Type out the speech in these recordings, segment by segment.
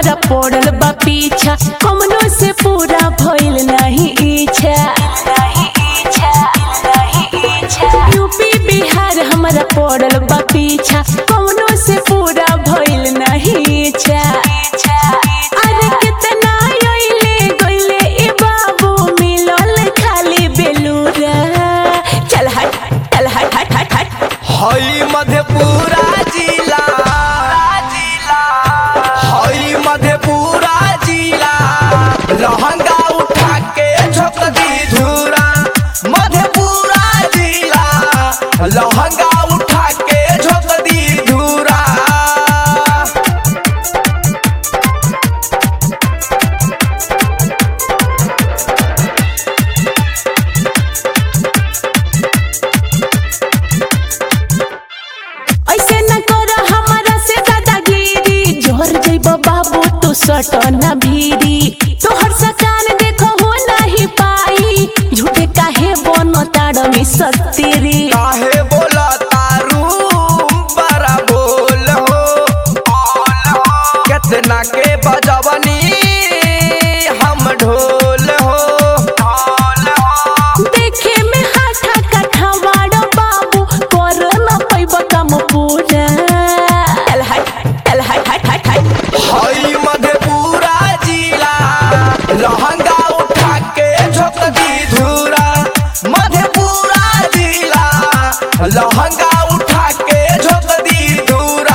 हमरा पड़ल बा पीछा कमनो से पूरा भइल नहीं इच्छा नहीं इच्छा नहीं इच्छा यूपी बिहार हमरा पड़ल बा पीछा कमनो से पूरा भइल नहीं इच्छा अरे कितना अइले गइले ए बाबू मिलल खाली बेलूरा चल हट चल हट हट हट हट हई मधेपुरा जिला हई मधेपुरा जिला लहंगा उठा के झोंक दी धूरा मधेपुरा जिला लहंगा उठा के झोंक दी धूरा ऐसे न कर हमारा से दादागिरी जोर जइब बाबू तू सट न भीरी तोहर सकान देखो हो नहीं पाई झूठे काहे बन ताड़ में सत्तीरी काहे बोला तारू बड़ा बोल हो कितना के बजवनी हम ढोल हो देखे में हाथा काठा वाड़ बाबू कर न पैब काम पूरा चल हट चल हट हट हट हट हई मधेपुरा जिला लहंगा उठा के झोंक दी धूरा मधेपुरा जिला लहंगा उठा के झोंक दी धूरा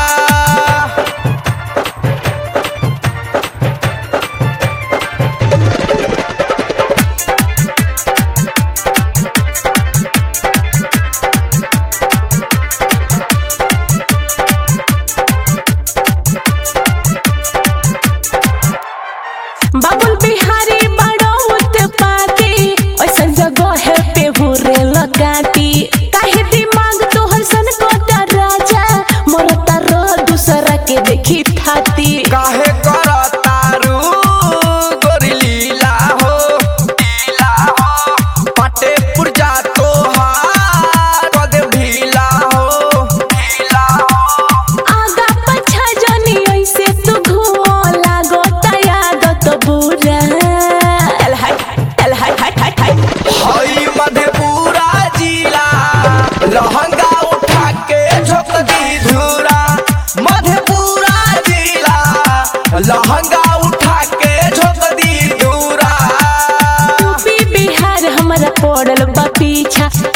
बाबुल बिहारी बड़ौत पाती ऐसन जगह है पे हुरे लगाती काहे दिमाग तोहर सन कोटा राजा मरता रह दूसरा के देखी थाती काहे कर तारू गोरी लीला हो लीला हो पटे पुरजा तोहार कद ढीला हो ढीला हो आगा पछा जनी ऐसे तू घुमो लागो तयागत बुरा चल हट चल हट हट हट हट हई मधेपुरा जिला लहंगा उठा के झोंक दी धूरा मधेपुरा जिला लहंगा उठा के झोंक दी धूरा यूपी बिहार हमरा पड़ल बा पीछा